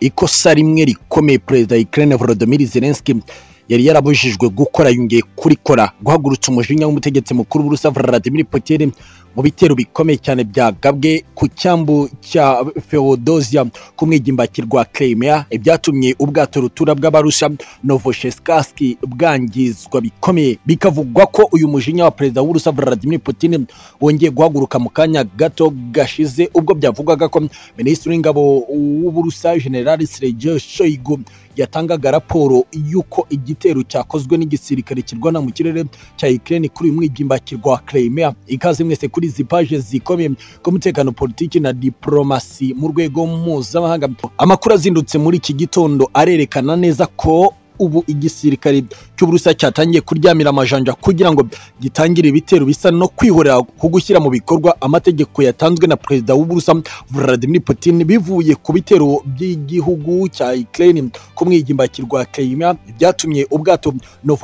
ikosa rimwe rikomeye perezida wa Ukraine Volodymyr Zelensky yari yarabujijwe gukora yongeye kurikora guhagurutsa umujinya w'umutegetsi mukuru w'urusa Vladimir Putin mu bitero bikomeye cyane byagabwe ku cyambu cya Feodosia ku mwigimbakirwa Crimea ibyatumye ubwato rutura bw'abarusha Novocheskasky bwangizwa bikomeye bikavugwa ko uyu mujinya wa perezida w'urusa Vladimir Putin wongeye guhaguruka mu kanya gato gashize ubwo byavugwaga ko minisitiri w'ingabo w'uburusa generali Sergei Shoigu yatangaga raporo y'uko igitero cyakozwe n'igisirikare kirwana mu kirere cya Ukraine kuri uyu mwigimbakirwa wa Crimea ikaze mwese kuri izi paje zikomeye ku mutekano politiki na diplomasi mu rwego mpuzamahanga amakuru azindutse muri iki gitondo arerekana neza ko ubu igisirikare cy'uburusa cyatangiye kuryamira amajanja kugira ngo gitangire ibitero bisa no kwihorera ku gushyira mu bikorwa amategeko yatanzwe na perezida w'uburusa Vladimir Putin bivuye ku bitero by'igihugu cya Ukraine ku mwigimbakirwa Crimea byatumye ubwato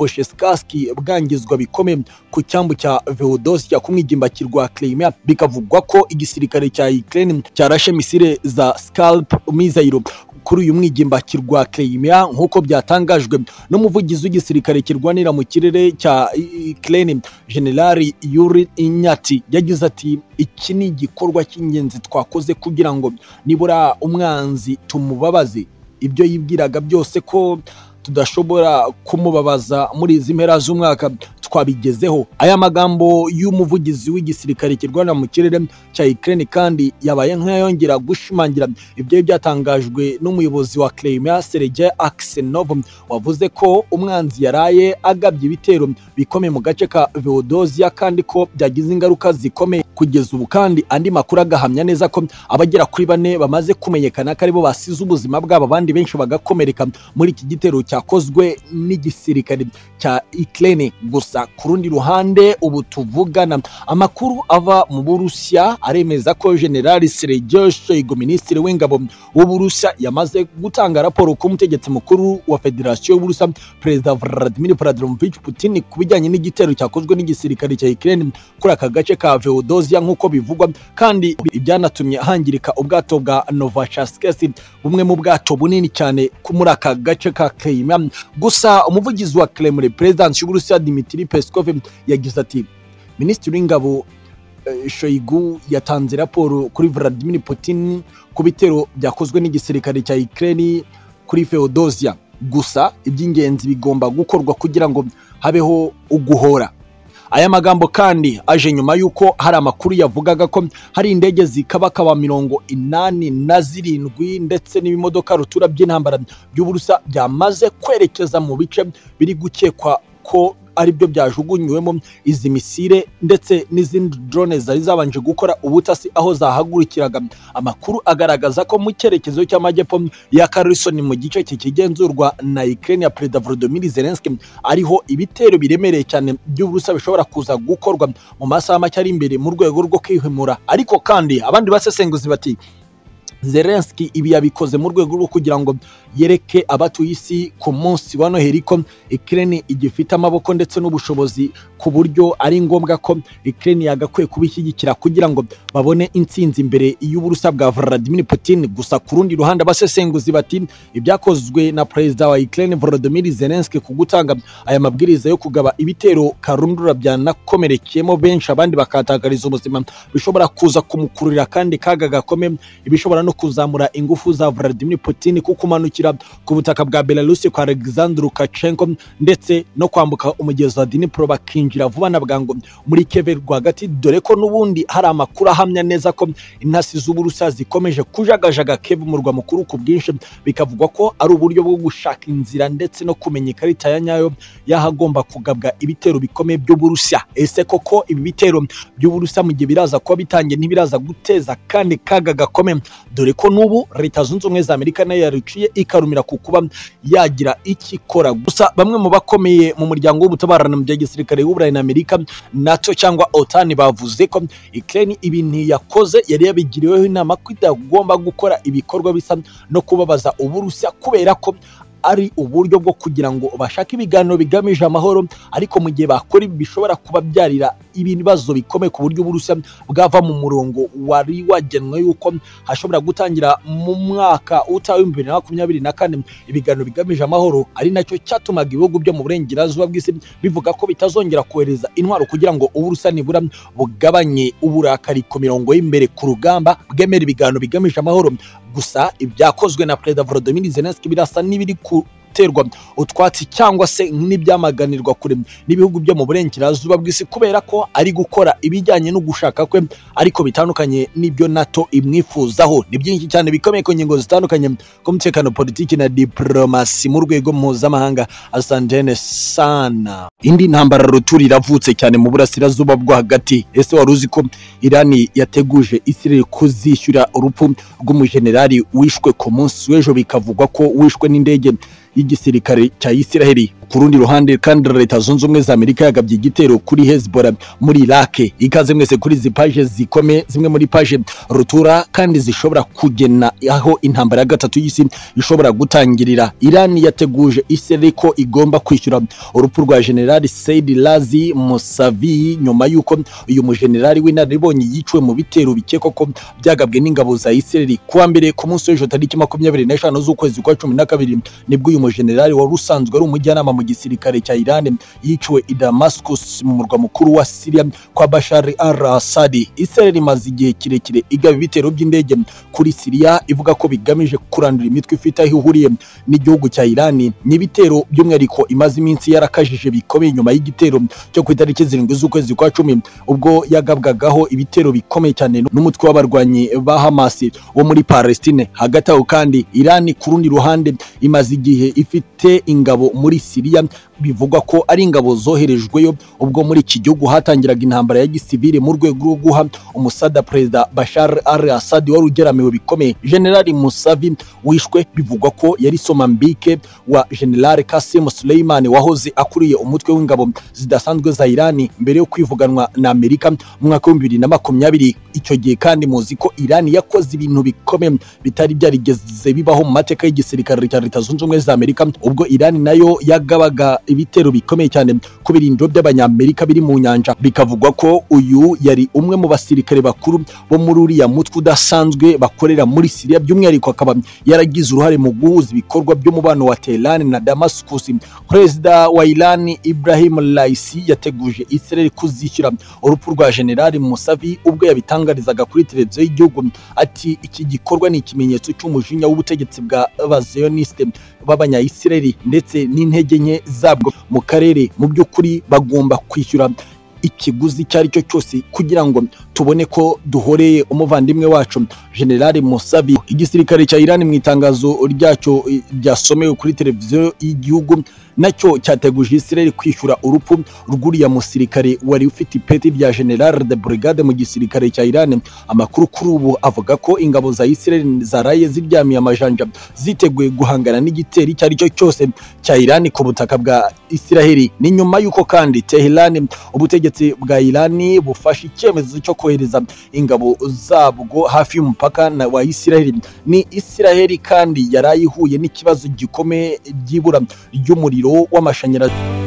Novocheskasky bwangizwa bikomeye ku cyambu cya Feodosia ku mwigimbakirwa Crimea bikavugwa ko igisirikare cya Ukraine cyarashe misile za Scalp missile kuri uyu mwigimbakirwa Crimea nk'uko byatangajwe n'umuvugizi w'igisirikare kirwanira mu kirere cya Ukraine Generali Yuri Inyati yagize ati iki ni igikorwa cy'ingenzi twakoze kugira ngo nibura umwanzi tumubabaze ibyo yibwiraga byose ko tudashobora kumubabaza muri izi mpera z'umwaka twabigezeho aya magambo y'umuvugizi w'igisirikare kirwanira mu kirere cya Ukraine kandi yabaye nk'ayongera gushimangira ibyo byatangajwe n'umuyobozi wa Crimea Sergei Aksenov wavuze ko umwanzi yaraye agabye ibitero bikomeye mu gace ka Feodosia kandi ko byagize ingaruka zikomeye kugeza ubu kandi andi makuru agahamya neza ko abagera kuri bane bamaze kumenyekana ko aribo basize ubuzima bwabo abandi benshi bagakomereka muri iki gitero cyakozwe n'igisirikare cya Ukraine gusa ku rundi ruhande ubu tuvugana amakuru ava mu burusiya aremeza ko generali Sergei Shoigu minisitiri w'ingabo w'uburusiya yamaze gutanga raporo ku mutegetsi mukuru wa federasiyo y'uburusiya perezida Vladimir Vladimirovich Putin ku bijyanye n'igitero cyakozwe n'igisirikare cya Ukraine kuri aka gace ka Feodosia nk'uko bivugwa kandi ibyanatumye hangirika ubwato bwa Novocheskasky bumwe mu bwato bunini cyane muri aka gace ka Crimea gusa umuvugizi wa Kremlin Perezidansi y'uburusiya Dmitry Peskov yagize ati minisitiri w'ingabo Shoigu yatanze raporo kuri Vladimir Putin ku bitero byakozwe n'igisirikare cya Ukraine kuri Feodosia gusa iby'ingenzi bigomba gukorwa kugira ngo habeho uguhora aya magambo kandi aje nyuma y'uko hari amakuru yavugaga ko hari indege zikabakaba mirongo inani na zirindwi ndetse n'ibimodoka rutura by'intambara by'uburusa byamaze kwerekeza mu bice biri gukekwa ko aribyo byajugunyuwemo izi misile ndetse n'izindi drone zari zabanje gukora ubutasi aho zahagurukiraga amakuru agaragaza ko mu cyerekezo cy'amajyepfo ya Kherson mu gice kikigenzurwa na Ukraine ya Perezida Volodymyr Zelensky ariho ibitero biremereye cyane by'uburusa bishobora kuza gukorwa mu masaha make ari imbere mu rwego rwo kwihimura ariko kandi abandi basesenguzi bati Zelensky ibi yabikoze mu rwego rwo kugira ngo yereke abatuye isi ku munsi wa Noheli ko Ukraine igifite amaboko ndetse n'ubushobozi ku buryo ari ngombwa ko Ukraine yagakwiye kubishyigikira kugira ngo babone intsinzi imbere y'uburusa bwa Vladimir Putin gusa ku rundi ruhande abasesenguzi bati ibyakozwe na perezida wa Ukraine Volodymyr Zelensky ku gutanga aya mabwiriza yo kugaba ibitero karundura byanakomerekeyemo benshi abandi bakatakariza ubuzima bishobora kuza kumukururira kandi kaga gakomeye ibishobora no kuzamura ingufu za Vladimir Putin ku kumanukira ku butaka bwa Belarus kwa Alexander Lukashenko ndetse no kwambuka umugezi wa Dnipro bakinjira vuba na bwangu muri Kiev rwagati dore ko n'ubundi hari amakuru ahamya neza ko intasi z'uburusa zikomeje kujagajaga Kiev mu murwa mukuru ku bwinshi bikavugwa ko ari uburyo bwo gushaka inzira ndetse no kumenya ikarita ya nyayo y'ahagomba kugabwa ibitero bikomeye by'uburusiya ese koko ibi bitero by'uburusiya mu gihe biraza kuba bitangiye ntibiraza guteza kandi kaga gakomeye dore ko n'ubu leta zunze ubumwe za amerika nayo yaruciye ikarumira ku kuba yagira icyo ikora gusa bamwe mu bakomeye mu muryango w'ubutabarana mu bya gisirikare w'uburayi na amerika nato cyangwa otani bavuze ko ukraine ibintu yakoze yari yabigiriweho inama ko itagomba gukora ibikorwa bisa no kubabaza uburusiya kubera ko ari uburyo bwo kugira ngo bashake ibiganiro bigamije amahoro ariko mu gihe bakora ibi bishobora kubabyarira ibibazo bikomeye ku buryo uburusiya bwava mu murongo wari wagenwe yuko hashobora gutangira mu mwaka utaha w'ibihumbi bibiri na makumyabiri na kane ibiganiro bigamije amahoro ari nacyo cyatumaga ibihugu byo mu burengerazuba bw'isi bivuga ko bitazongera kohereza intwaro kugira ngo uburusiya nibura bugabanye uburakari ku mirongo y'imbere ku rugamba bwemera ibiganiro bigamije amahoro gusa ibyakozwe na perezida volodymyr zelensky birasa n'ibiri ku guterwa utwatsi cyangwa se n'ibyamaganirwa kure n'ibihugu byo mu burengerazuba bw'isi kubera ko ari gukora ibijyanye no gushaka kwe ariko bitandukanye n'ibyo nato imwifuzaho ni byinshi cyane bikomeye ku ngingo zitandukanye ku mutekano politiki na diplomasi mu rwego mpuzamahanga asantene sana indi ntambara ruturi iravutse cyane mu burasirazuba bwo hagati ese wari uzi ko irani yateguje isirere kuzishyura urupfu rw'umujenerali wishwe ku munsi w'ejo bikavugwa ko wishwe n'indege y'igisirikare cya Isiraheli ku rundi ruhande kandi leta zunze ubumwe za Amerika yagabye igitero kuri Hezbollah muri Iraq ikaze mwese kuri izi paje zikome zimwe muri paje rutura kandi zishobora kugena aho intambara ya gatatu y'isi ishobora gutangirira Irani yateguje Isiraheli ko igomba kwishyura urupfu rwa General Said Razi Mousavi nyuma y'uko uyu mujenerali w'inararibonye yiciwe mu bitero bikekwa ko byagabwe n'ingabo za Isiraheli kuwa mbere ku munsi w'ejo tariki makumyabiri n'eshanu z'ukwezi kwa cumi na kabiri nibwo uyu mujenerali wari usanzwe ari umujyanama mu gisirikare cya Iran yiciwe i Damascus mu murwa mukuru wa Syria kwa Bashar al-Assad Israel imaze igihe kirekire igaba ibitero by'indege kuri Syria ivuga ko bigamije kurandura imitwe ifite aho ihuriye n'igihugu cya Iran n'ibitero by'umwihariko imaze iminsi yarakajije bikomeye nyuma y'igitero cyo ku itariki zirindwi z'ukwezi kwa cumi ubwo yagabwagaho ibitero bikomeye cyane n'umutwe w'abarwanyi ba Hamas wo muri Palestine hagati aho kandi Iran ku rundi ruhande imaze igihe ifite ingabo muri Syria bivugwa ko ari ingabo zoherejweyo ubwo muri iki gihugu hatangiraga intambara ya gisivile mu rwego rwo guha umusada perezida Bashar al-Assad wari ugeramiwe bikomeye General Musavi wishwe bivugwa ko yari Somambike wa General Qasim Suleiman wahoze akuriye umutwe w'ingabo zidasanzwe za Irani mbere yo kwivuganwa na Amerika mu mwaka w'ibihumbi bibiri na makumyabiri icyo gihe kandi muzi ko Irani yakoze ibintu bikomeye bitari byarigeze bibaho mu mateka y'igisirikare cya Leta Zunze Ubumwe za Amerika ubwo Irani nayo yagabaga ibitero bikomeye cyane ku birindiro by'abanyamerika biri mu nyanja bikavugwa ko uyu yari umwe mu basirikare bakuru bo muri uriya mutwe udasanzwe bakorera muri Syria by'umwihariko akaba yaragize uruhare mu guhuza ibikorwa by'umubano wa Tehran na Damascus perezida wa Iran Ibrahim Raisi yateguje Israel kuzishyura urupfu rwa General Musavi ubwo yabitangarizaga kuri televiziyo y'igihugu ati iki gikorwa ni ikimenyetso cy'umujinya w'ubutegetsi bwa bazioniste b'abanyayisiraheli ndetse n'intege nke zabwo mu karere mu by'ukuri bagomba kwishyura ikiguzi icyo ari cyo cyose kugira ngo tubone ko duhoreye umuvandimwe wacu General Musavi igisirikare cya Iran mu itangazo ryacyo ryasomewe kuri televiziyo y'igihugu nacyo cyateguje Israel kwishyura urupfu rw'uriya musirikare wari ufite ipeti rya General de Brigade mu gisirikare cya Iran amakuru kuri ubu avuga ko ingabo za Israel zaraye ziryamiye amajanja ziteguye guhangana n'igitero icyo ari cyo cyose cya Iran ku butaka bwa Israel ni nyuma y'uko kandi Tehran ubutegetsi bwa Iran bufashe icyemezo cyo kohereza ingabo zabwo hafi y'umupaka wa Israel ni Israel kandi yarayihuye n'ikibazo gikomeye ry'ibura ry'umuriro w'amashanyarazi